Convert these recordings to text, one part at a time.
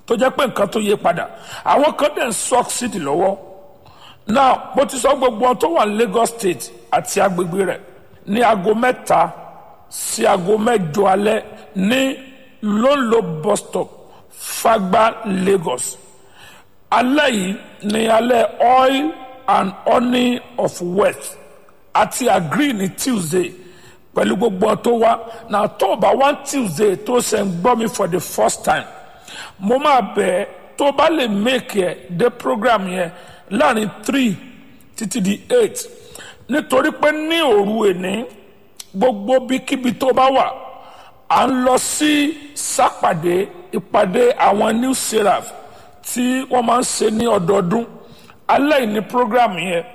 tó jẹ́ pé nǹkan tó yé padà àwọn kan dẹ̀ ń succeed lọ́wọ́ now bó ti sọ gbogbo wọn tó wà ní Lagos State àti agbègbè rẹ̀ ní aago mẹ́ta sí aago mẹ́jọ alẹ́ ní lóńlò bus stop Fagba Lagos alẹ́ yìí ní alẹ́ oil and honey of wealth àti agree ní Tuesday pẹ̀lú gbogbo wọn tó wá na tó o bá wá Tuesday tó ṣe ń gbọ́ mi for the first time mo máa bẹ̀ ẹ́ tó bá lè make ẹ̀ dé program yẹn láàrin three títí di eight nítorí pé ní òru èní gbogbo bíkíbi tó bá wà à ń lọ sí sápàdé ìpàdé àwọn new seraph tí wọ́n máa ń ṣe ní ọdọọdún alẹ́ yìí ní program yẹn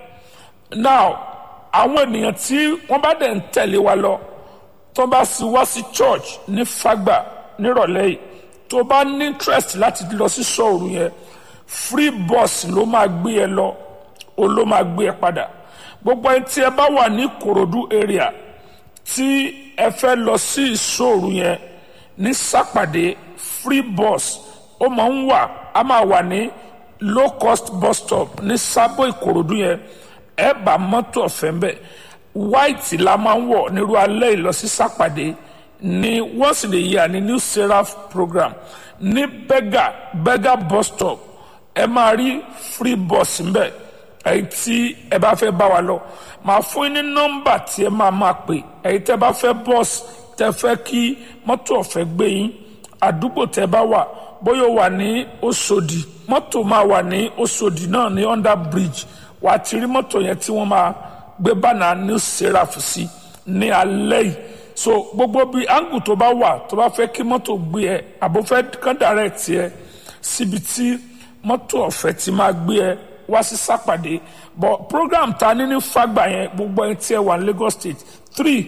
now àwọn ènìyàn tí wọ́n bá dẹ̀ ń tẹ̀lé wa lọ tó bá sì wá sí church ní Fagba nírọ̀lẹ́ yìí tó bá ní interest láti lọ sí sọ̀rọ̀ yẹn free bus ló máa gbé ẹ lọ o ló máa gbé ẹ padà gbogbo ẹni tí ẹ bá wà ní Ìkòròdú area tí ẹ fẹ́ lọ sí ìṣòro yẹn ní sápàdé free bus ó máa ń wà á máa wà ní low cost bus stop ní sábò Ìkòròdú yẹn ẹ bá mọ́tò ọ̀fẹ́ mbẹ́ white la máa ń wọ̀ nírú alẹ́ ìlọsí sápàdé ní once in a year ní new seraph program ní bega bega bus stop ẹ máa rí free bus mbẹ èyí tí ẹ bá fẹ́ bá wa lọ màá fún yín ní nọ́mbà tí ẹ máa máa pè èyí tẹ́ bá fẹ́ bus tẹ́ fẹ́ kí mọ́tò ọ̀fẹ́ gbé yín àdúgbò tẹ́ bá wà bóyá ó wà ní Òṣòdì mọ́tò máa wà ní Òṣòdì náà ní under bridge wà á ti rí mọ́tò yẹn tí wọ́n máa gbé bánà new seraph sí ní alẹ́ yìí so gbogbo bíi angle tó bá wà tó bá fẹ́ kí mọ́tò gbé ẹ àbò fẹ́ kán direct ẹ síbi tí mọ́tò ọ̀fẹ́ ti máa gbé ẹ wá sí sápàdé but program ta ní ní Fagba yẹn gbogbo ẹni tí ẹ wà ní Lagos State three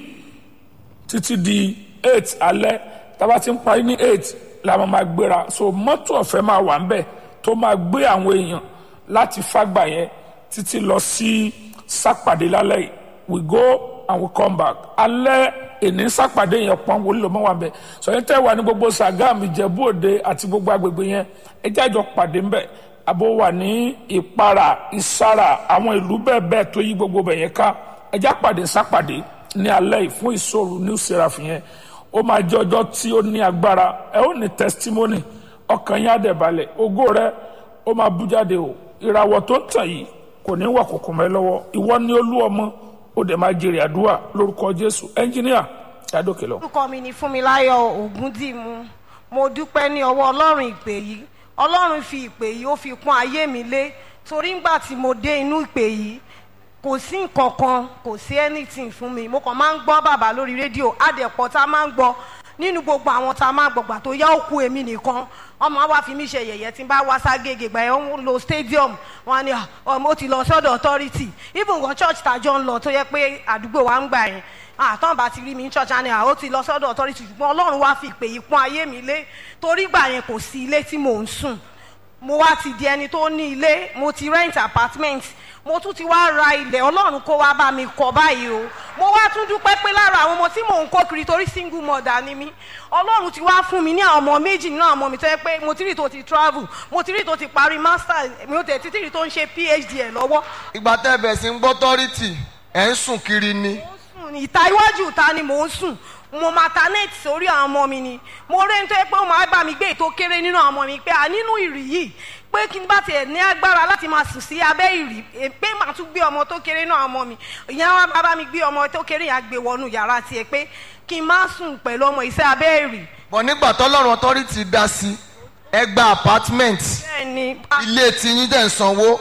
títí di eight alẹ́ tábà ti ń parí ní eight la máa máa gbéra so mọ́tò ọ̀fẹ́ máa wà ń bẹ̀ tó máa gbé àwọn èèyàn láti Fagba yẹn títí lọ sí sápàdé lálẹ́ yìí we go and we come back alẹ́ èní sápàdé yẹn pọ́n wọlé lọ́mọ́ wa bẹ̀ sọ̀yìn tẹ́ wà ní gbogbo Sàgámù Ìjẹ̀bú Òde àti gbogbo agbègbè yẹn ẹ jájọ pàdé ńbẹ̀ àbò wà ní Ìpara Ìsàrà àwọn ìlú bẹ́ẹ̀ bẹ́ẹ̀ tó yí gbogbo bẹ̀ yẹn ká ẹ já pàdé sápàdé ní alẹ́ yìí fún ìṣòro new seraph yẹn ó máa jẹ́ ọjọ́ tí ó ní agbára ẹ ó ní testimony ọkàn yín á dẹ̀ balẹ̀ ògo rẹ ó máa bú jáde o ìràwọ̀ tó ń tàn yìí kò ní wà kòkò mẹ́ lọ́wọ́ ìwọ ni olú ọmọ ó dẹ̀ máa jèrè àdúrà lórúkọ jésù ẹnjíníà yàdókè lọ. orúkọ mi ni fúnmiláyọ̀ ògúndìmú mo dúpẹ́ ní ọwọ́ ọlọ́run ìpè yìí ọlọ́run fi ìpè yìí ó fi pọ́n ayé mi lé torí ńgbà tí mo dé inú ìpè yìí kò sí nǹkan kan kò sí anything fún mi mo kàn máa ń gbọ́ bàbá lórí rédíò àdẹ̀pọ̀ tá a máa ń gbọ́ nínú gbogbo àwọn tá a máa gbọ̀gbà tó yá òkú èmi nìkan ọmọ wa fi mí ṣe yẹ̀yẹ́ tí n bá wá ságége gbà yẹn ń lo stadium wọn ni ọmọ ó ti lọ sọ́dọ̀ authority even wọn church tàjọ ń lọ tó yẹ pé àdúgbò wa ń gbà yẹn àtọ́n bá ti rí mi ní church àná ó ti lọ sọ́dọ̀ authority ṣùgbọ́n ọlọ́run wá fi ìpè yìí pọ́n ayé mi lé torí gbà yẹn kò sí ilé tí mò ń sùn mo wá ti di ẹni tó ní ilé mo ti rent apartment mo tún ti wá ra ilẹ̀ ọlọ́run kó wá bá mi kọ́ báyìí o mo wá tún dúpẹ́ pé lára àwọn ọmọ tí mò ń kó kiri torí single mother ni mí ọlọ́run ti wá fún mi ní àwọn ọmọ méjì nínú àwọn ọmọ mi tó yẹ pé mo ti rí tó ti travel mo ti rí tó ti parí master mi ò tẹ̀ títí rí tó ń ṣe phd ẹ̀ lọ́wọ́. ìgbà tẹ́ bẹ̀ sí ń gbọ́ tọ́rìtì ẹ̀ ń sùn kiri ni. mo ń sùn ìta iwájú ìta ni mò ń sùn mo maternate sórí àwọn ọmọ mi ni mo rí ní tó yẹ pé ó máa bá mi gbé ètò kéré nínú àwọn ọmọ mi pé à nínú ìrì yìí pé kí n bá tiẹ̀ ní agbára láti máa sùn sí abẹ́ ìrì pé màá tún gbé ọmọ tó kéré náà ọmọ mi ìyẹn wá bá mi gbé ọmọ tó kéré yẹn gbé wọnú yàrá tiẹ̀ pé kí n má sùn pẹ̀lú ọmọ iṣẹ́ abẹ́ ìrì. bọ̀ nígbà tọ́lọ́run authority dá sí ẹ gba apartment bẹ́ẹ̀ni ilé tiyín dẹ̀ ń sanwó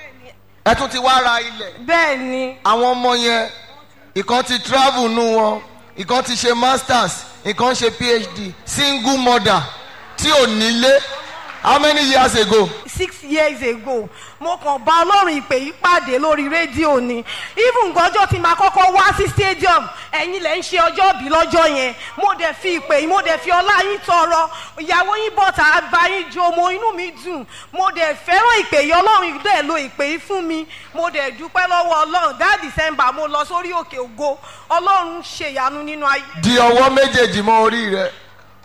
ẹ tún ti wá ra ilẹ̀ bẹ́ẹ̀ni àwọn ọmọ yẹn ìkan ti travel nù wọn ìkan ti ṣe masters ìkan ṣe phd single mother tí ò nílé how many years ago. six years ago mo kàn bá ọlọ́run ìpè yìí pàdé lórí rédíò ni even gọjọ́ tí màá kọ́kọ́ wá sí stadium ẹ̀yin lẹ̀ ń ṣe ọjọ́ bí lọ́jọ́ yẹn mo dẹ̀ fi ìpè yìí mo dẹ̀ fi ọlá yín tọrọ ìyàwó yín bọ̀tà bá yín jó mo inú mi dùn mo dẹ̀ fẹ́ràn ìpè yìí ọlọ́run dẹ̀ lo ìpè yìí fún mi mo dẹ̀ dúpẹ́ lọ́wọ́ ọlọ́run that december mo lọ sórí òkè ògo ọlọ́run ṣèyanu nínú ayé. di ọwọ́ méjèèjì mọ́ orí rẹ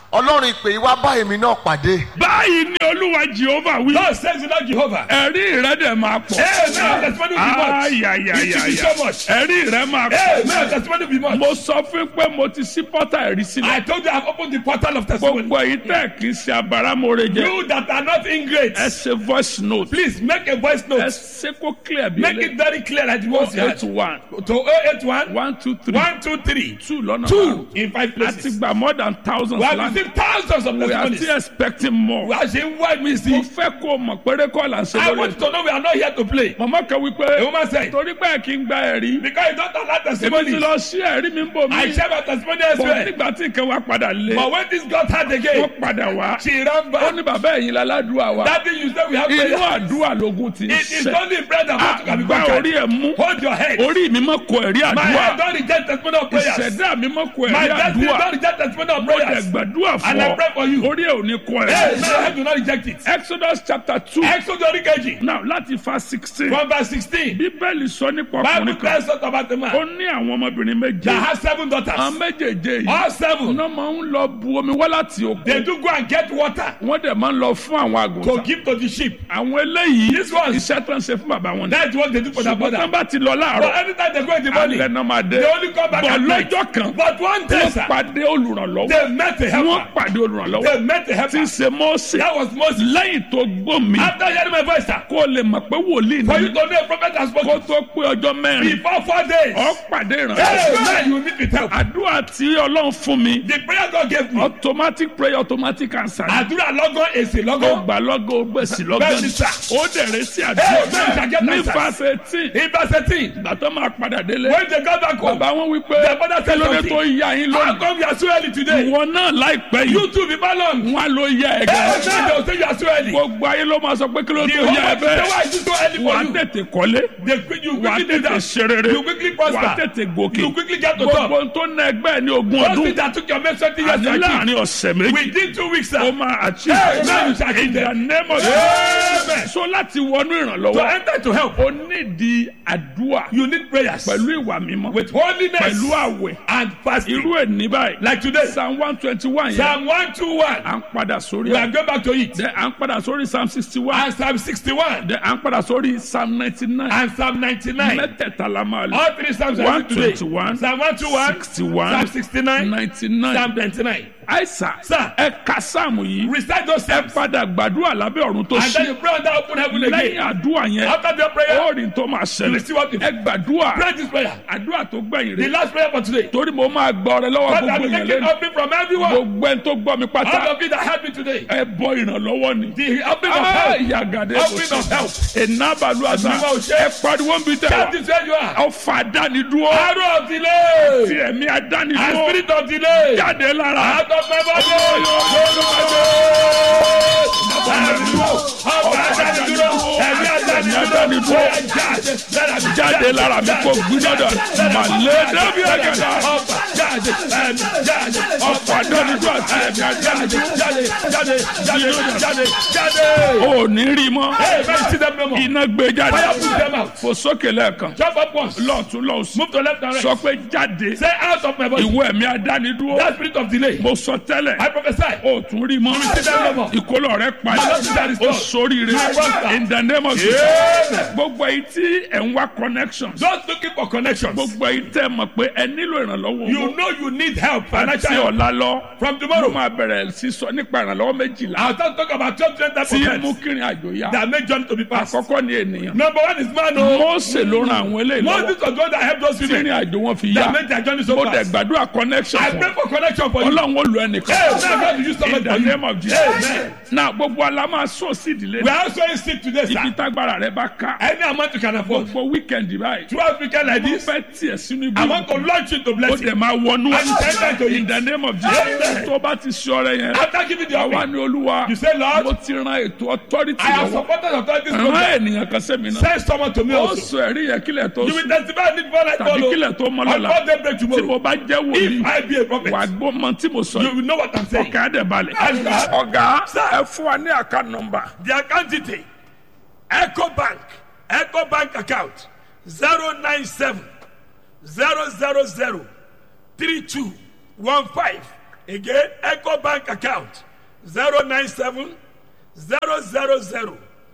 ọlọ́run ìpè yìí wá bá èmi náà pàdé báyìí ni olúwa jehova wí. God says it not Jehovah. ẹ̀rí rẹ dẹ̀ máa pọ̀. Amen. Testimony will be much. It will be ayayayaya so much. ẹ̀rí rẹ máa Amen. pọ̀. Testimony will be much. mo sọ fún pé mo ti sí pọ́tà ẹ̀rí sílẹ̀. I told you I've opened the portal of testimony. gbogbo èyí tẹ̀ kí n ṣe abáramóore jẹ. You that are not ingrate, ẹ ṣe voice note. please make a voice ẹ note. ṣe kó clear bí Make it very clear that you want eight to one to 081 one two three 123 two lọ́nà two in five a ti places. gba more than thousands We have land. received thousands of we are testimonies. still expecting more. We are saying why we mo see. fẹ́ kó o mọ̀ péré kọ́ là ń ṣe I lórí want you to know we are not here to play. màmá kan wí The pé woman said, torí pé kí n gba ẹ̀rí because you don't allow èmi ti testimonies. lọ sí ẹ̀rí mi ń bò I mí share my testimony bọ̀ elsewhere. nígbà tí nǹkan wa padà lé But when this got hard again, wọ́n padà wá she ran ó back. ní bàbá ẹ̀yìn láládùúgbà wa That thing you said we have inú prayer. àdúrà lógún ti ń It is ṣẹ only in prayer that God can be àgbà orí conquered. ẹ̀ mú Hold your head. orí mi mọ̀ kọ ẹ̀rí My àdúrà head don't reject testimony of prayers. ìṣẹ̀dá mi mọ̀ kọ My ẹ̀rí destiny àdúrà don't reject testimony of mo dẹ̀ prayers. gbàdúrà fún And I ọ pray for you. orí ẹ̀ ò ní kọ Hey, ẹ̀rí. my head do not reject it. Exodus chapter two Exodus oríkejì. now láti fa sixteen From verse sixteen. bíbélì sọ nípa Bible ọkùnrin kan tells us about the ó man ní àwọn ọmọbìnrin méje that has seven àwọn daughters. méjèèjé yìí All seven. iná máa ń lọ bu omi wá láti They òkun do go and get water wọ́n dẹ̀ máa ń lọ fún àwọn to àgùntàn give to the sheep. àwọn eléyìí This ones- iṣẹ́ tó ń ṣe fún bàbá wọn ni That's what they do for their ṣùgbọ́n tán brother. bá ti lọ But láàárọ̀ anytime they go in the morning, alẹ́ náà máa dé they only come back bọ̀ at night. lọ́jọ́ kan But one day, wọ́n sir, pàdé olùrànlọ́wọ́ they met a wọ́n helper. pàdé olùrànlọ́wọ́ They met a tí ń helper. ṣe Mósè That was Moses. lẹ́yìn tó gbọ́ mi After hearing my voice, sir, kó lè mọ̀ pé wòlíì for ni you to know a prophet has kó spoken tó pé ọjọ́ mẹ́rin before four days. ọ pàdé Hey, ìrànlọ́wọ́ man, you meet with help. àdúrà tí ọlọ́run fún mi The prayer God gave me. automatic prayer automatic answer ni. Àdúrà lọ́gán èsì ó lọ́gán. gbà lọ́gọ́ ó gbèsè lọ́gọ́ Bẹ́ẹ̀ni ni. sà. ó dẹ̀rẹ̀ sí Hey, àdúrà man, shall get ní answers. fàṣẹ tí In verse eighteen, ìgbà tó máa padà délé when they got back home, bàbá wọn wí pé Their father kí said ló dé something. tó yá yín how lónìí come you are so early today? ìwọ náà láìpẹ́ You yìí too be balanced. wọn ló yá ẹ Hey, gẹ́ man, they will say you are so early. gbogbo ayé ló máa sọ pé kí ló The tó whole yá ẹ world say bẹ́ẹ̀ why is it so early wà á for you? tètè kọ́lé They quick, you wà á quickly do tètè that. ṣe rere You quickly wà á prosper. tètè gòkè You quickly get to gbogbo top. ohun tó ná ẹgbẹ́ ẹ̀ ní ogún Those ọdún things that took your men twenty years àní to achieve. láàrin ọ̀sẹ̀ méjì Within two weeks, sir. ó máa Hey, achieve man, you shall achieve in the them. name of Amen. Jesus so láti wọnú To ìrànlọ́wọ́ enter to help, ó nídìí àdúrà you need prayers pẹ̀lú ìwà mímọ́ with holiness pẹ̀lú àwẹ̀ and fasting. irú ẹ̀ ní báyìí Like today, psalm one twenty one yẹn Psalm 121. à ń padà sórí We are ẹ̀ going back to it. then à ń padà sórí psalm sixty one And Psalm 61 then à ń padà sórí psalm ninety nine and Psalm 99. mẹ́tẹ̀ẹ̀ta la máa lò All three Psalms are today. 121, Psalm 121, 61, Psalm 69, ninety nine Psalm 29. àìsà Sir. ẹ ka sáàmù yìí Recite those ẹ Psalms. padà gbàdúrà lábẹ́ ọ̀run tó And then ṣí you pray under open heaven lẹ́yìn again. àdúrà yẹn After the prayer, ó rí tó máa you will see what ṣẹlẹ̀ you ẹ gbàdúrà pray this prayer. àdúrà tó gbẹ̀yìn The rẹ̀ last prayer for today. torí mo máa gbọ́ ọrẹ lọ́wọ́ God, gbogbo I'm yẹn taking lẹ́nu helping from everyone. gbogbo ẹni tó gbọ́ mi pátá All of you that helped me today. ẹ bọ ìrànlọ́wọ́ ni. The helping of help. yàgàdé Helping of help. ìnábàlú àṣà Àdúrà ò ṣe. ẹ pariwo ń bi tẹ That wa is where you are. ọfà àdánidúró Arrow of delay. ti ẹ̀mí And àdánidúró spirit of delay. jáde lára Out of my body. jáde lára mi kò gbúdọ̀dọ̀ màlẹ́ dábì àgàdà ọfà àdánidúró àti ẹ̀mí àdánidúró ò ní rí mọ́ iná gbé jáde fò sókè lẹ́ẹ̀kan lọ́ọ̀tún lọ́ọ̀sùn Move to left and right. sọ pé jáde Say out of my body. ìwọ ẹ̀mí àdánidúró That spirit of delay. mo sọ tẹ́lẹ̀ I prophesy. o tún rí mọ́ ìkólọ rẹ padà o sóríire in the name of Jesus Amen. gbogbo èyí tí ẹ̀ ń wá connections Just looking for connections. gbogbo èyí tẹ́ mọ̀ pé ẹ nílò ìrànlọ́wọ́ You owó know you need help. àti Financial help. ọ̀la lọ From mo tomorrow. máa bẹ̀rẹ̀ sí sọ nípa ìrànlọ́wọ́ méjìlá I'll start talk about twelve different types tí of mú help kírin àjò yá that make journey to be passed. àkọ́kọ́ ni ènìyàn Number one is man. Oh, Mósè ló ran àwọn eléyìí lọ́wọ́ Moses was the one that helped those tí women ìrìn àjò wọn fi yá that made their journey so mo dẹ̀ fast. gbàdúrà connection I fún pray ọ. for connection for you. ọlọ́run ó lu ẹnìkan Hey, now God will use in somebody the for you. name of Jesus Amen. na gbogbo ala máa sọ sí ìdílé We are also in sick today, ibi sir. tágbára rẹ bá ká Any amount you can afford. gbogbo weekend báyìí Throughout weekend like mo this, fẹ́ tiẹ̀ sínú ibi I want to launch you to ó blessing. dẹ̀ máa wọnú And you enter into in it. the name of Amen. Jesus tó bá ti ṣe ọrẹ yẹn After giving the àwa offering, ni olúwa you say, Lord, mo ti ran ètò authority I have lọ́wọ́ supported authorities ràn program. ènìyàn kan sẹ́mi náà Send someone to me ó also. sọ ẹ̀rí yẹn kílẹ̀ tó You will sùn testify I need one like tàbí follow. kílẹ̀ tó mọ́ On lọ́la God daybreak tí mo tomorrow. bá jẹ́ wòlíì If I be a prophet, wà gbọ́ mọ tí mo sọ you yìí will know what I'm saying. ọ̀gá dẹ̀ balẹ̀ And God, ọ̀gá Sir. ẹ fún wa ní àká nọmba the account detail, Echo Bank, Echo Bank account, 097 000 3215. Again, Echo Bank account 097 000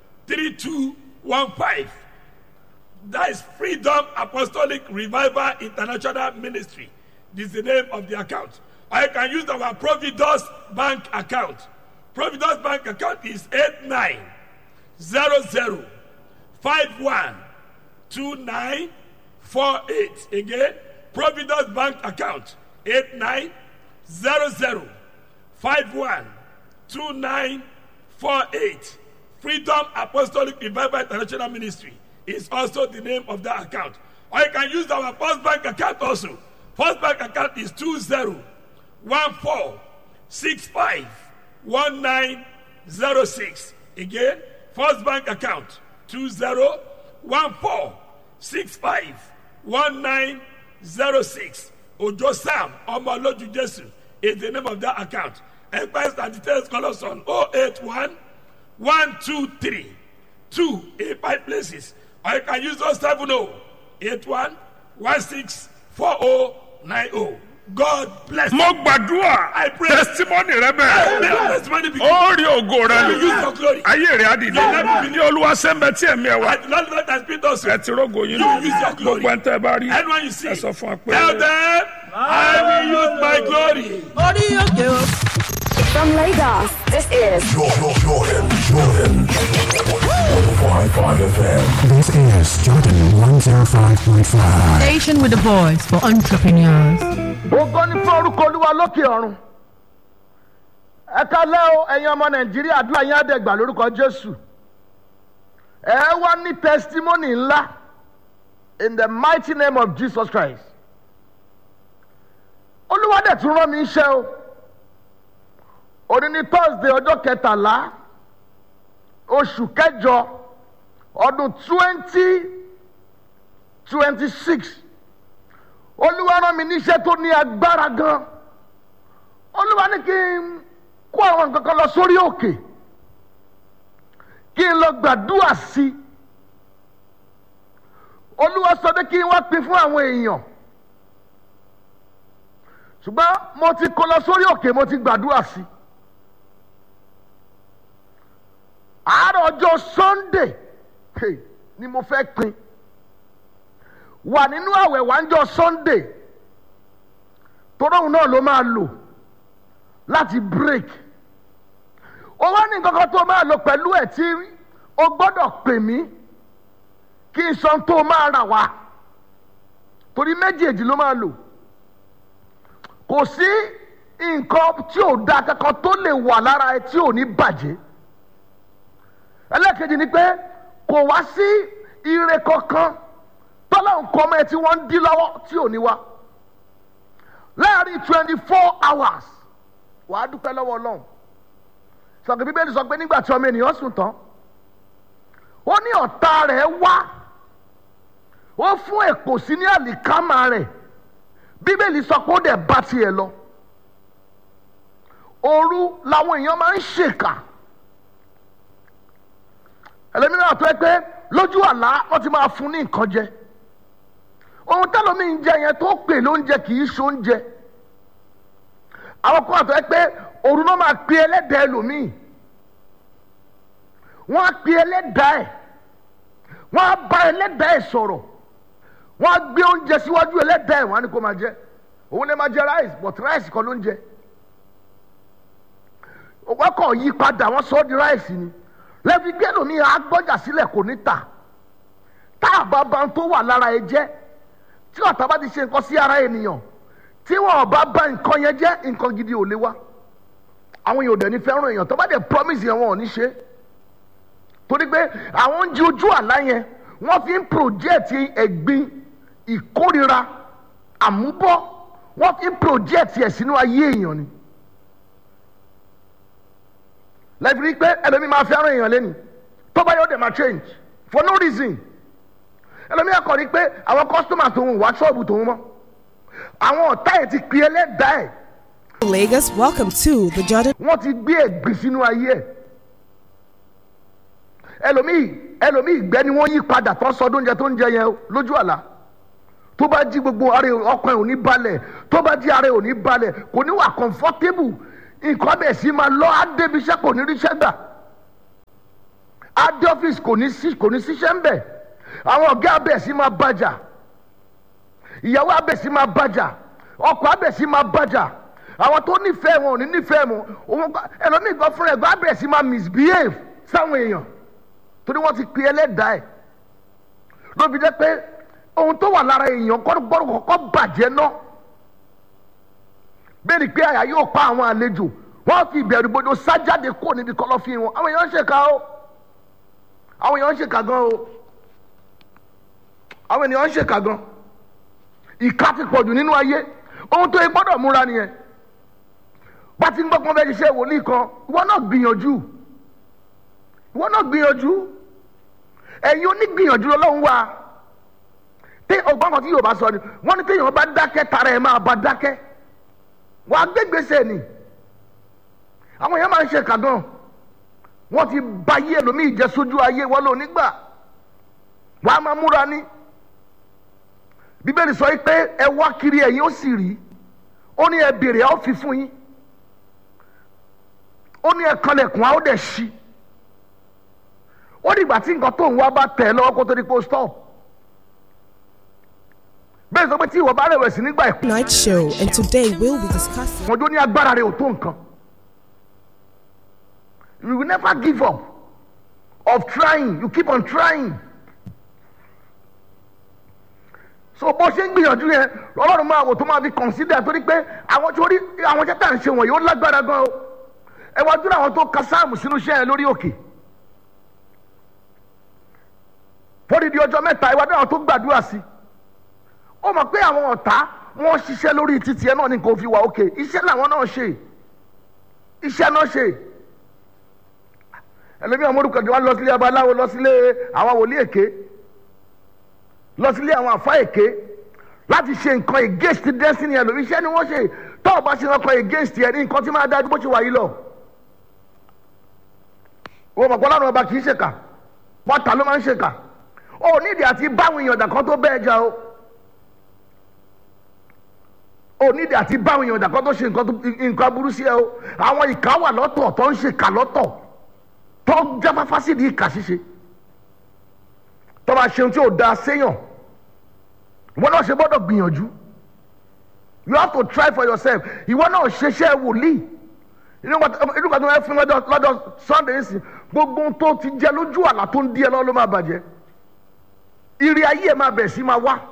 3215. That is Freedom Apostolic Revival International Ministry. This is the name of the account. Or you can use our Providus Bank account. Providus Bank account is 8900 512948. Again, Providus Bank account 8900 512948. Freedom Apostolic Revival International Ministry is also the name of that account. Or you can use our First Bank account also. First Bank account is 2014651906. Again, First Bank account 2014651906. Ojo Sam Omoloju Jesu is the name of that account. Enquiries and details call us on 081 123 2 in five places. Or you can use those 70 81 16 4090. God bless you. mo gbàdúrà I pray. testimony rẹ bẹ́ẹ̀. May your testimony be ó rí ògo rẹ You use your glory. ayé rẹ á dìde ní olúwa sẹ́ńbẹ́ tí ẹ̀mí ẹ̀ wá And Lord, Lord has been us. ẹ ti rógo yín You use your glory. gbogbo ẹ̀ ń tẹ́ ẹ bá rí Anyone you see, ẹ sọ fún wa pé. tell them, I will use my glory. orí òkè o. From Lagos, this is Jordan, Jordan, Jordan. 105.5 FM. This is Jordan 105.5. Station with the voice for entrepreneurs. ògo ní fún orúkọ olúwa lókè ọ̀run ẹ kálẹ́ o ẹ̀yin ọmọ nàìjíríà àdúrà yín àdẹ̀gbà lórúkọ jésù ẹ wá ní testimony ńlá in the mighty name of jesus christ olúwa dẹ̀ tún rán mi iṣẹ́ o òní ní thursday ọjọ́ kẹtàlá oṣù kẹjọ ọdún twenty twenty six olúwa rán mi níṣẹ́ tó ní agbára gan olúwa ní kí n kó àwọn nǹkan kan lọ sórí òkè kí n lọ gbàdúrà sí i olúwa sọ pé kí n wá pín fún àwọn èèyàn ṣùgbọ́n mo ti kó lọ sórí òkè mo ti gbàdúrà sí i àárọ̀ ọjọ́ sunday hey, ni mo fẹ́ pín wà nínú àwẹ̀ wájọ́ sunday toróhùn náà ló máa lò láti break ó wá ní nǹkan kan tó máa lò pẹ̀lú ẹ̀ tí o gbọ́dọ̀ pè mí kí n sọ tó máa rà wá torí méjèèjì ló máa lò kò sí nǹkan tí ò da kankan tó lè wà lára ẹ tí ò ní bàjẹ́ ẹlẹ́kejì ni pé kò wá sí ire kankan tọ́lọ́hún kọ́ mọ́ ẹ tí wọ́n ń dí lọ́wọ́ tí ò ní wá láàrin twenty four hours wàá dúpẹ́ lọ́wọ́ ọlọ́run sọ̀kè bíbélì sọ pé nígbà tí ọmọ ènìyàn sùn tán ó ní ọ̀tá rẹ̀ wá ó fún èkó sí ní àlìkámà rẹ̀ bíbélì sọ pé ó dẹ̀ bá tiẹ̀ lọ òru làwọn èèyàn máa ń ṣèkà ẹlẹ́mìíràn tó ẹ pé lójú àlá wọ́n ti máa fún ní nǹkan jẹ ohun tẹ́lómi ń jẹ yẹn tó pè lóúnjẹ kì í ṣoúnjẹ àwọn kan àtọ́ ẹ pé òru náà máa pe ẹlẹ́dàá ẹlòmíì wọ́n á pe ẹlẹ́dàá ẹ̀ wọ́n á bá ẹlẹ́dàá ẹ̀ sọ̀rọ̀ wọ́n á gbé oúnjẹ síwájú ẹlẹ́dàá ẹ̀ wọ́n á ní kó máa jẹ òun lè máa jẹ rice but rice kan ló ń jẹ wọ́n kàn yí padà wọ́n sọ ọ́ di rice ni lẹ́bi gbé ẹlòmíì á gbọ́jà sílẹ̀ kò ní tà tá àbábá tó wà lára ẹ jẹ́ tí ọ̀tá bá ti ṣe nǹkan sí ara ènìyàn tí wọn bá bá nǹkan yẹn jẹ́ nǹkan gidi ò lè wá àwọn èèyàn ò dẹ̀ ní fẹ́ràn èèyàn tó bá dẹ̀ promise yẹn wọn ò ní ṣe torí pé àwọn oúnjẹ ojú àlá yẹn wọ́n fi ń project ẹ̀gbin ìkórira àmúbọ́ wọ́n fi ń project ẹ̀ sínú ayé èèyàn ni lẹ́bi rí pé ẹlòmíì máa fẹ́ràn èèyàn lẹ́nu tó bá yóò dẹ̀ máa change for no reason ẹlòmíì akọ̀ rí pé àwọn customer tòun wá ṣọ́ọ̀bù tòun mọ́ àwọn ọ̀tá ẹ̀ ti pè ẹlẹ́dàá ẹ̀ Lagos, welcome to the Jordan. wọ́n ti gbé ẹ̀gbìn sínú ayé ẹ̀ ẹlòmíì ẹlòmíì ìgbẹ́ ni wọ́n yí padà tó ń sọdún oúnjẹ tó ń jẹ yẹn o, lójú àlá tó bá jí gbogbo ara ẹ̀- ọkàn ẹ̀ ò ní balẹ̀ tó bá jí ara ẹ̀ ò ní balẹ̀ kò ní wà comfortable nǹkan bẹ̀ sí máa lọ á débi iṣẹ́ kò ní ríṣẹ́ gbà á dé ọ́fíìsì kò ní sí kò ní síṣẹ́ ń bẹ̀ àwọn ọ̀gá abẹ̀ sí máa bàjà ìyàwó abẹ̀ sí máa bàjà ọkọ̀ abẹ̀ sí máa bàjà àwọn tó nífẹ̀ẹ́ wọn ò ní nífẹ̀ẹ́ wọn òun kọ́- ẹlòmíì gan fúnra ẹ̀ gan abẹ̀ sí máa misbehave sáwọn èèyàn torí wọ́n ti pe ẹlẹ́dàá ẹ̀ ló fi jẹ́ pé ohun tó wà lára èèyàn gbọ́dọ̀ kọ́kọ́ bàjẹ́ náà bẹ́ẹ̀ ni pé àyà yóò pa àwọn àlejò wọ́n fi ìbẹ̀rù gbọdọ̀ sájáde kó níbi kọ̀lọ̀fín wọn àwọn èèyàn ń ṣèkà o àwọn èèyàn ń ṣèkà gan o àwọn èèyàn ń ṣèkà gan ìka ti pọ̀jù nínú ayé ohun tó yẹ gbọ́dọ̀ múra nìyẹn bá ti ń gbọ́ pé wọ́n fẹ́ ṣiṣẹ́ wòlíì kan ìwọ náà gbìyànjú ìwọ náà gbìyànjú ẹ̀yin onígbìyànjú lọ́lọ́run wà tí ọgbọ́n kan tí yóò bá sọ ni wọ́n ní téèyàn bá dákẹ́ tara ẹ̀ máa bá dákẹ́ wà á gbégbèsè ni àwọn èèyàn máa ń ṣe kàgán wọ́n ti ba yé ẹlòmíì jẹ́ sójú ayé wọn lò nígbà wà á máa múra ní bíbélì sọ yìí pé ẹ wá kiri ẹ̀yin ó sì rí ó ní ẹ bèrè a ó fi fún yín ó ní ẹ kanlẹ̀kùn a ó dẹ̀ ṣí ó dìgbà tí nǹkan tó ń wá bá tẹ̀ ẹ́ lọ́wọ́ kó tó di kó stop bẹ́ẹ̀ sọ pé tí ìwọ bá rẹ̀wẹ̀sì nígbà ẹ̀kú Night show, and today we'll be discussing. wọn jó ní agbára rẹ ò tó nǹkan you will never give up of trying you keep on trying so bó ṣe ń gbìyànjú yẹn ọlọ́run máa wò tó máa fi consider torí pé àwọn tó rí àwọn iṣẹ́ tá à ń ṣe wọ̀nyí ó lágbára gan o ẹ wá dúró àwọn tó ka sáàmù sínú iṣẹ́ yẹn lórí òkè fódìdí ọjọ́ mẹ́ta ẹ wá dúró àwọn tó gbàdúrà sí ó mọ̀ pé àwọn ọ̀tá wọ́n ṣiṣẹ́ lórí títì ẹ náà ní kò fi wà òkè iṣẹ́ làwọn náà ṣe iṣẹ́ náà ṣe ẹlòmíràn mórúkọ jù wá lọ sílé abaláwo lọ sílé àwọn wòlíì èké lọ sílé àwọn àfa èké láti ṣe nǹkan against destiny ẹlòmí iṣẹ́ ni wọ́n ṣe tó o bá ṣe nǹkan against ẹ ní nǹkan tí máa dájú bó ṣe wà yìí lọ wọ́n mọ̀ pé ọlọ́run ọba kì í ṣèkà pọ́tà ló máa ń ṣèkà ó nídìí àti báwọn èèyàn dà kan tó bẹ́ẹ̀ jà o onídìí àti báwọn èèyàn dàkọ́ tó ṣe nǹkan tó- nǹkan burú sí ẹ o àwọn ìka wà lọ́tọ̀ tó ń ṣe ìka lọ́tọ̀ tó ń jáfáfá sí di ìka ṣíṣe tó bá ṣeun tí ò da séyàn ìwọ náà ṣe gbọ́dọ̀ gbìyànjú you have to try for yourself ìwọ náà ṣeṣẹ́ wòlíì inú kan tó ń fún lọ́dọ̀ lọ́dọ̀ sunday sí gbogbo ohun tó ti jẹ lójú àlá tó ń di ẹ lọ́wọ́ ló máa bàjẹ́ ìrì ayé ẹ máa bẹ̀ sí máa wá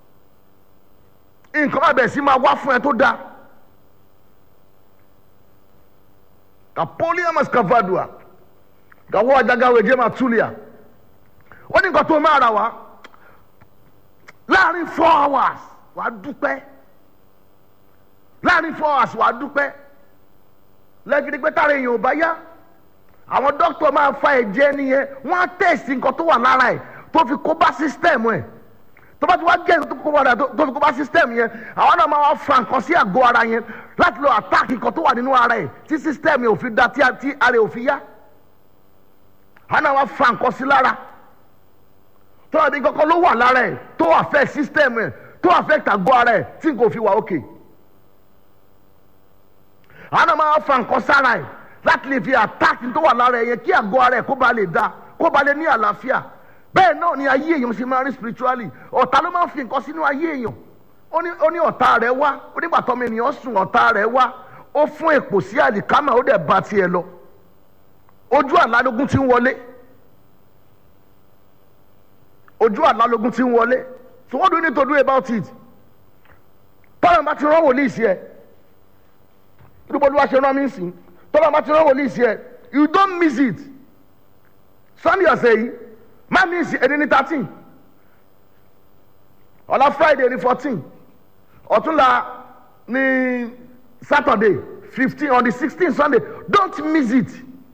nǹkan máa bẹ̀ sí máa wá fún ẹ tó dáa kapolia mascavadua gawo ajagawe jema tulia ó ní nǹkan tó máa ra wá láàrin four hours wàá dúpẹ́ láàrin four hours wàá dúpẹ́ lẹ́gidi pé tára èèyàn ò bá yá àwọn dókítà máa fa ẹ̀jẹ̀ nìyẹn wọ́n á tẹ̀sí nǹkan tó wà lára ẹ̀ tó fi kó bá sísítẹ̀mù ẹ̀ tó bá ti wá gẹ̀ tó kó padà tó fi kó bá sísítẹ̀mù yẹn àwọn náà máa wá fa nǹkan sí àgọ́ ara yẹn láti lọ àtáàkì nǹkan tó wà nínú ara ẹ̀ tí sísítẹ̀mù yẹn ò fi da tí tí ara ẹ̀ ò fi yá àwọn náà wá fa nǹkan sí lára tó wà ní kankan ló wà lára ẹ̀ tó affect sísítẹ̀mù ẹ̀ tó affect àgọ́ ara ẹ̀ tí nǹkan ò fi wà òkè àwọn náà máa fa nǹkan sára ẹ̀ láti lè fi àtáàkì tó wà lára ẹ̀ yẹn kí àgọ́ ara ẹ̀ kó ba lè da kó ba lè ní àlàáfíà bẹ́ẹ̀ náà ni ayé èèyàn ṣe máa rí spiritually ọ̀tá ló máa ń fi nǹkan sínú ayé èèyàn ó ní ó ní ọ̀tá rẹ̀ wá ó nígbà tọ́mọ ènìyàn sùn ọ̀tá rẹ̀ wá ó fún èpò sí àlìkámà ó dẹ̀ ba tiẹ̀ lọ ojú àlálógún ti ń wọlé ojú àlálógún ti ń wọlé so what do you need to do about it tọ́lá bá ti rán wòlíì sí ẹ irúgbọ́dúwà ṣe rán mí sí tọ́lá bá ti rán wòlíì sí ẹ you don't miss it sunday ọ̀sẹ̀ yìí má miss ẹni ní thirteen ọ̀la friday ní fourteen ọ̀túnla ní saturday fifteen on the sixteen sunday don't miss it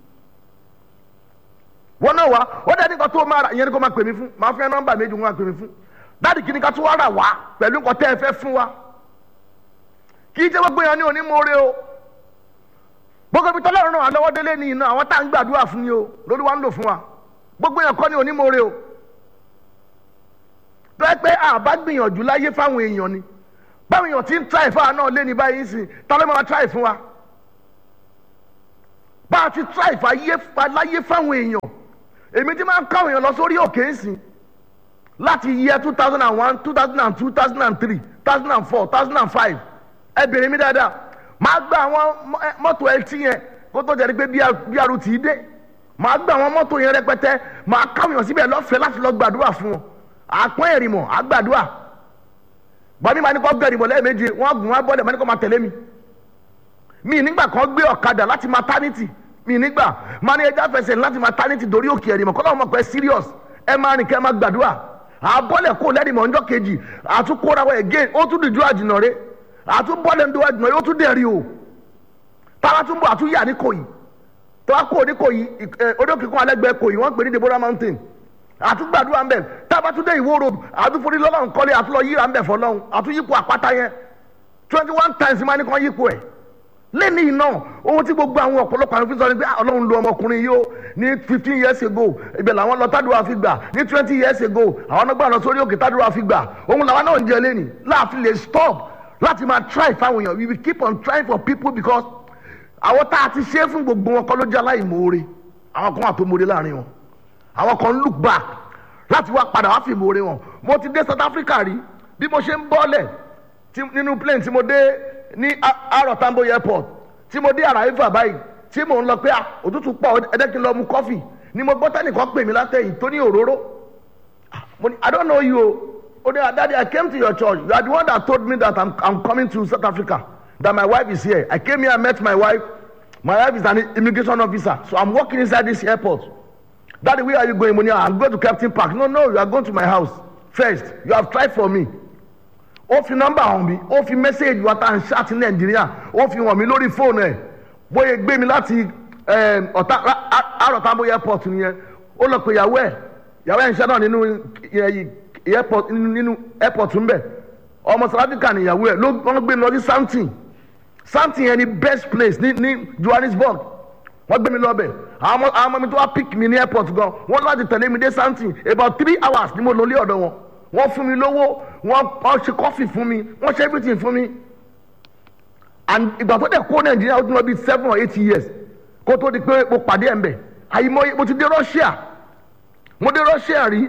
wọn náà wá ó dẹ́ nìkan tó máa rà ìyẹn ni kò máa pè mí fún máa fẹ́ nọ́mbà méjì wọn máa pè mí fún dáàdì kìíní ká tó wá rà wá pẹ̀lú nǹkan tẹ́ ẹ fẹ́ fún wa kì í jẹ́ gbogbo èèyàn ní onímọ̀ọ́rẹ́ o gbogbo ibi tọ́lọ́run náà lọ́wọ́ délé ní iná àwọn tá à ń gbàdúrà fún ni o lórí wa ń lò fún wa gbogbo èèyàn kọ́ ní onímọ̀ọ́rẹ́ o tó yẹ pé àbá gbìyànjú láyé fáwọn èèyàn ni báwọn èèyàn ti ń try fáwọn náà lé ní báyìí sìn ta ló máa try fún wa bá a ti try fáyé láyé fáwọn èèyàn èmi ti máa ń káwọn èèyàn lọ sórí òkè ń sìn láti year two thousand and one two thousand and two two thousand and three two thousand and four two thousand and five ẹ bèrè mi dáadáa máa gba àwọn mọ́tò ẹtí yẹn kó tó jẹ́ pé bí arú tì í dé máa gba àwọn mọ́tò yẹn rẹpẹtẹ máa káwọn èèyàn síbẹ̀ lọ́fẹ̀ẹ́ láti lọ gbàdúrà fún wọn àpọ́n ẹ̀rìmọ̀ àgbàdúrà gbọ́dọ̀ máa ní kó gbẹ̀rì bọ̀ lẹ́ẹ̀mejì wọ́n gùn wọ́n bọ́lẹ̀ máa ní kó máa tẹ̀lé mi mi nígbà kan gbé ọ̀kadà láti maternity mi nígbà máa ní ẹja fẹsẹ̀ láti maternity dorí òkè ẹ̀rìmọ̀ kọ́ lọ́wọ́ mọ̀ pé serious ẹ máa rìn kẹ́ ẹ máa gbàdúrà àbọ̀lẹ̀ kó lẹ́rìmọ̀ ọjọ́ kejì àtúkóra wọ again ó tún dìjú àjìnà rẹ àtúbọ̀lẹ̀ ń do àjìnà rẹ ó tún dẹ̀rí o táwa tún bọ̀ àtúnyà ní kòyí tó wá kó ní kòyí odókè kan alẹ́gbẹ̀ẹ́ kòyí wọ́n pè ní deborah mountain àtúgbàdúrà ń bẹ̀ tábàtúndé ìwó road àtúforí lọ́lọ́run kọ́lé àtúlọ yíra ń bẹ̀ fọlọ́run àtúyípo àpáta yẹn twenty one times máa ní kàn yípo ẹ̀ lẹ́ni iná ohun tí gbogbo àwọn ọ̀pọ̀lọpọ̀ àwọn fi sọ ni pé ọlọ́run lo ọmọkùnrin yìí ó ní fifteen years ago ibẹ̀ làwọn lọ tádùá fi gbà ní twenty years ago àwọn ọgbà lọ sórí òkè tádùá fi gbà ohun làwọn náà ń jẹ lẹ́ni láàfin lè stop láti máa try fáwọn èèyàn we will keep on trying for people because àwọn tá a ti ṣe é fún gbogbo wọn kọ́ ló jẹ́ aláìmoore àwọn kan wà tó moore láàrin wọn àwọn kan look back láti wá padà wá fi moore wọn mo ti dé South Africa rí bí mo ṣe ń bọ́lẹ̀ nínú plane tí mo dé ní Aro Tambo airport tí mo dé Arriva báyìí tí mò ń lọ pé òtútù pọ̀ ẹ̀dẹ́ kí n lọ mu kọ́fì ni mo gbọ́ tẹ́nìkan pè mí látẹ̀yìn tó ní òróró mo ní I don't know you o o ní daddy I came to your church you are the one that told me that I'm, I'm coming to South Africa that my wife is here I came here I met my wife my wife is an immigration officer so I'm working inside this airport daddy where are you going mo ní I'm going to Captain Park no no you are going to my house first you have tried for me ó fi nọ́mbà hàn mí ó fi mẹ́sẹ̀gì wa tá à ń ṣáàtì nàìjíríà ó fi hàn mí lórí fóònù ẹ̀ bóyá gbé mi láti ọ̀tá àròtàbó airport nìyẹn ó lọ pé ìyàwó ẹ̀ ìyàwó ẹ̀ ń ṣẹ́ náà nínú airport nínú airport ń bẹ̀ ọmọ sàràdìkà ni ìyàwó ẹ̀ ló wọ́n gbé mi lọ sí something something yẹn ni best place ní ní Johannesburg wọ́n gbé mi lọ bẹ̀ àwọn ọmọ mi tó wá pick mi ní airport gan wọ́n láti tẹ̀lé mi dé something about three hours ni mo lò lé ọ̀dọ̀ wọn wọ́n fún mi lówó wọ́n ṣe kọ́fì fún mi wọ́n ṣe everything fún mi and ìgbà tó dẹ̀ kó nàìjíríà ó ti lọ bí seven or eight years kó tó di pé mo pàdé ẹ̀ ń bẹ̀ àyìnbó mo ti dé Russia mo dé Russia rí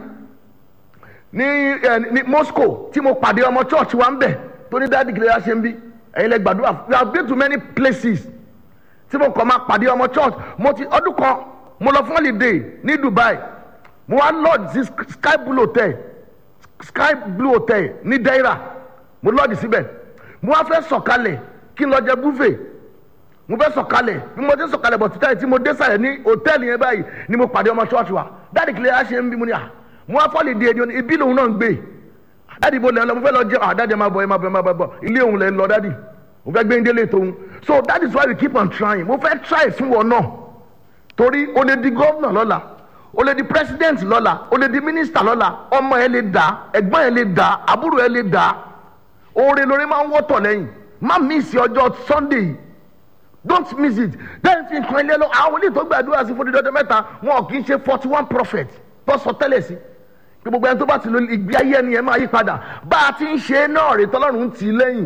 ní ẹ ní Moscow tí mo pàdé ọmọ church wa ń bẹ̀ tó ní dáàdì kìlẹ̀ yà ṣe ń bí ẹ̀yin lẹ gbàdúrà we have been to many places tí mo kàn máa pàdé ọmọ church mo ti ọdún kan mo lọ fún holiday ní Dubai mo wá lodge sí Sky Blue Hotel sky blue hotel ní daira mo lọ́ọ̀dì síbẹ̀ mo wá fẹ́ sọ̀kalẹ̀ kí n lọ jẹ buffet mo fẹ́ sọ̀kalẹ̀ bí mo ti sọ̀kalẹ̀ bọ̀ títà yìí tí mo dé sàlẹ̀ ní hòtẹ́ẹ̀lì yẹn báyìí ni mo pàdé ọmọ ṣọ́ọ̀ṣì wa dáàdì kìlẹ̀ yà ṣe ń bí mo ní à mo wá fọ́ọ̀lì di ẹni ibi lòun náà ń gbé dáàdì ibo lẹ́nu lọ mo fẹ́ lọ jẹ à dáàdì ẹ máa bọ̀ ẹ máa bọ̀ ẹ máa bọ̀ ilé òun lẹ́ lọ dáàdì mo fẹ́ gbé ndélé tóun so that is why we keep on trying mo fẹ́ try fún wọn náà torí o lè di gómìnà lọ́la o lè di president lọ́la o lè di minister lọ́la ọmọ ẹ lè dà ẹ̀gbọ́n ẹ lè dà àbúrò ẹ lè dà oore lórí máa ń wọ́tọ̀ lẹ́yìn má miss ọjọ́ sunday don't miss it then fi nǹkan ilé lọ àwọn olè tó gbàdúrà sí fún dídọ́jọ́ mẹ́ta wọn kì í ṣe forty one prophet tó sọ tẹ́lẹ̀ sí pé gbogbo ẹni tó bá ti lo ìgbé ayé ẹni yẹn máa yí padà bá a ti ń ṣe náà rè tọ́lọ́run ń tì í lẹ́yìn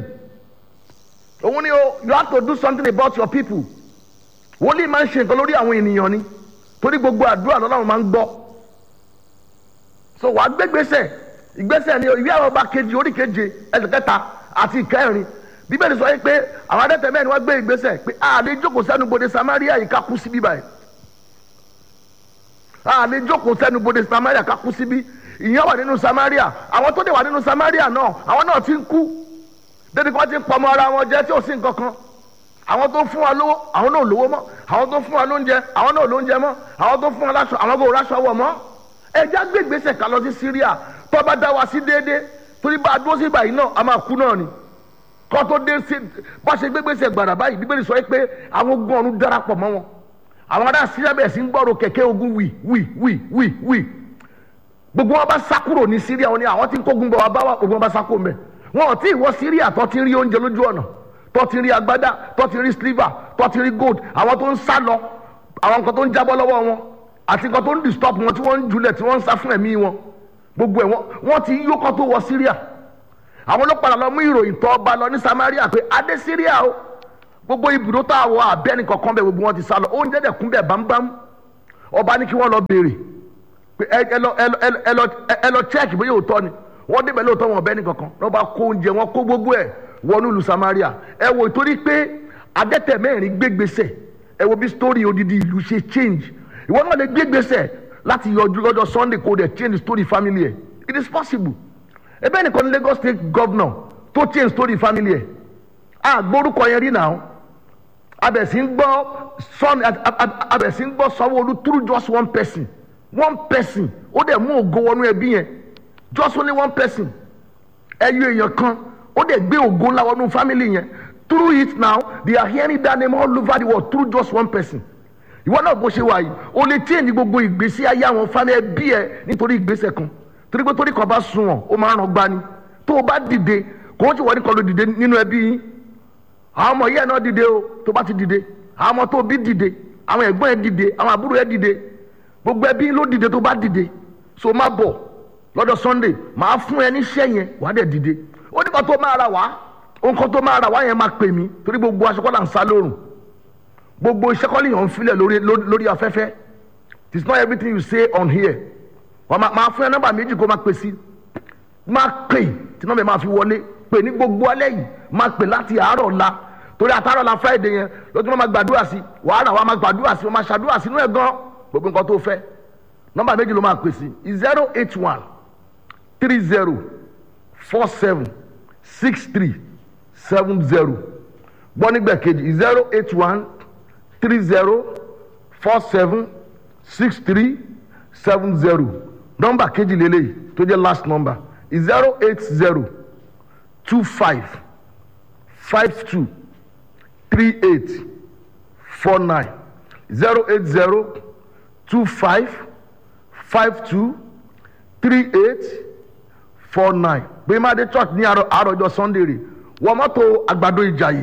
òun ni o you have to do something about your people wòlíì máa ń ṣe nǹkan lórí àwọn ènìyàn ni torí gbogbo àdúrà lọ́lọ́run máa ń gbọ́ so wàá gbégbèsè ìgbésẹ̀ ni ìwé àwọn ọba kejì orí keje ẹsẹ̀ kẹta àti ìkẹrin bíbélì sọ yìí pé àwọn adẹ́tẹ̀ mẹ́rin wọ́n gbé ìgbésẹ̀ pé a lè jókòó sẹ́nu bodè samaria yìí ká kú síbí báyìí a lè jókòó sẹ́nu bodè samaria ká kú síbí ìyẹn wà nínú samaria àwọn tó dé wà nínú samaria náà àwọn náà ti ń kú débi kí wọ́n ti ń pọmọ ara wọn jẹ tí ò sí nǹkan kan àwọn tó fún wa lówó àwọn náà lówó mọ́ àwọn tó fún wa lóúnjẹ àwọn náà lóúnjẹ mọ́ àwọn tó fún wa láṣọ àwọn kò ráṣọ wọ̀ mọ́ ẹja gbé ìgbésẹ̀ ká lọ sí syria tó bá dá wa sí déédéé torí bá a dúró sí ìbàyí náà a máa kú náà ni kó tó dé sí bá ṣe gbé ìgbésẹ̀ gbàrà báyìí bíbélì sọ pé àwọn ogun ọ̀run darapọ̀ mọ́ wọn àwọn ará syria bẹ̀rẹ̀ sí ń gbọ́rọ̀ kẹ̀kẹ́ ogun wì wì wì wì wì gbogbo wọn bá sá kúrò ní syria wọn ni àwọn tí ń kógun bọ̀ wá bá wà gbogbo wọn bá sá kúrò mẹ́ wọn ò tí ì wọ syria tó ti rí oúnjẹ lójú ọ̀nà tó ti rí agbádá tó ti rí sliver tó ti rí gold àwọn tó ń sá lọ àwọn nǹkan tó ń jábọ́ lọ́wọ́ wọn àti nǹkan tó ń disturb wọn tí wọ́n ń julẹ̀ tí wọ́n ń sá fún ẹ̀mí wọn gbogbo ẹ̀ wọ́n- wọ́n ti yó kọ́ tó wọ syria àwọn ló padà lọ mú ìròyìn tó ọba lọ ní samaria pé adé syria o gbogbo ibùdó tá a wọ abẹ́ni kankan bẹ́ẹ̀ gbogbo wọn ti sá lọ oúnjẹ dẹ̀ kún bẹ́ẹ̀ bámbám ọba ní kí wọ́n lọ béèrè pé ẹ ẹ lọ ẹ lọ ẹ lọ- ẹ lọ ẹ lọ check bóyá òótọ́ ni wọ́n débẹ̀ lóòótọ́ wọn ọbẹ̀ nìkankan wọ́n bá kó oúnjẹ wọn kó gbogbo ẹ̀ wọnú ìlú samaria ẹ wò torí pé adẹ́tẹ̀ mẹ́rin gbégbèsè ẹ wo bí story odidi ìlú ṣe change ìwọ náà lè gbégbèsè láti yọjú lọ́jọ́ sunday kó dẹ̀ change story family ẹ̀ it is possible ebe nìkan ní lagos state governor tó change story family ẹ̀ àgbórúkọ yẹn rí náà abẹ̀sí ń gbọ́ sọ́ni abẹ̀sí ń gbọ́ sanwó-olu through just one person one person ó dẹ̀ mú ògo wọnú ẹbí yẹn just only one person ẹyọ èèyàn kan ó dẹ̀ gbé ògo ńlá wọnú family yẹn through it now they are hearing that name all over the world through just one person ìwọ náà bó ṣe wà yìí o lè change gbogbo ìgbésí ayé àwọn family ẹbí ẹ nítorí ìgbésẹ̀ kan torí pé torí kan bá sunwọ̀n ó máa ń ràn gbani tó o bá dìde kò ó ti wọ́n ní kan ló dìde nínú ẹbí yín àwọn ọmọ yẹn náà dìde o tó bá ti dìde àwọn ọmọ tó bí dìde àwọn ẹ̀gbọ́n ẹ̀ dìde àwọn àbúrò ẹ̀ dìde gbogbo ẹbí ló dìde tó bá dìde so má bọ̀ lọ́dọ̀ sunday màá fún ẹ níṣẹ́ yẹn wàá dẹ̀ dìde ó ní kan tó máa ra wá nǹkan tó máa ra wá yẹn máa pè mí torí gbogbo aṣọ kọ́là ń sá lórùn gbogbo iṣẹ́ kọ́lì yàn ń filẹ̀ lórí lórí afẹ́fẹ́ it is not everything you say on here wọ́n máa máa fún ẹ nọ́mbà méjì kó máa pè sí máa pè tí nọ́mbà yẹn máa fi wọlé pè ní gbogbo alẹ́ yìí máa pè láti àárọ̀ la torí àtàrọ̀ la friday yẹn lọ́jọ́ máa gbàdúrà sí wàhálà wa máa gbàdúrà sí wọ́n máa ṣàdúrà sínú ẹ̀ gan gbogbo nǹkan tó fẹ́ nọ́mbà méjì ló máa pè sí zero eight one three zero four seven six three seven zero gbọ́ nígbà kejì zero eight one three zero four seven six three seven zero nọ́mbà kejì lélẹ́yìí tó jẹ́ last number zero eight zero two five five two three eight four nine zero eight zero two five five two three eight four nine gbẹ̀mádé church ní àárọ̀ àròjọ sunday rè wọ́n mọ́tò àgbàdo ìjàyè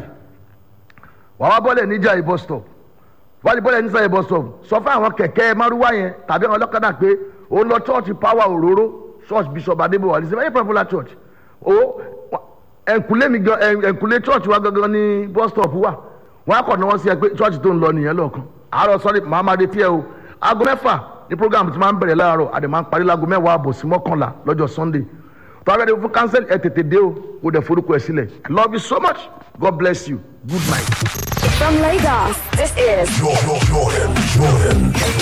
wàá wá bọ́lẹ̀ níjàyè bus stop wọ́n á bọ́lẹ̀ níjàyè bus stop sọ fún àwọn kẹ̀kẹ́ márúwá yẹn tàbí àwọn ọlọ́kadà pé òun lọ church power òróró church bishop adébọ̀wá ní sẹ́fẹ̀ẹ́ popular church o ẹ̀ǹkùlé mi gan ẹ̀ǹkùlé church wa gangan ní bus stop wa wọ́n á kọ̀ ní wọ́n sí ẹ pé church tó ń lọ nìyẹn lọ́ọ̀kan àárọ̀ sọ́rí mahamadu tiẹ̀ o aago mẹ́fà ní program ti máa ń bẹ̀rẹ̀ láàárọ̀ àdè máa ń parí láago mẹ́wàá àbọ̀ sí mọ́kànlá lọ́jọ́ sunday tọ́lá dẹ̀ fún cancel ẹ̀ tètè dé o kò dẹ̀ forúkọ ẹ̀ sílẹ̀ i love you so much god bless you good night. From Lagos, this is Jordan, Jordan, Jordan.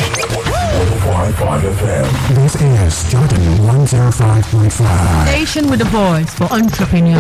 105.5 FM. This is Jordan 105.5. Station with the voice for entrepreneurs.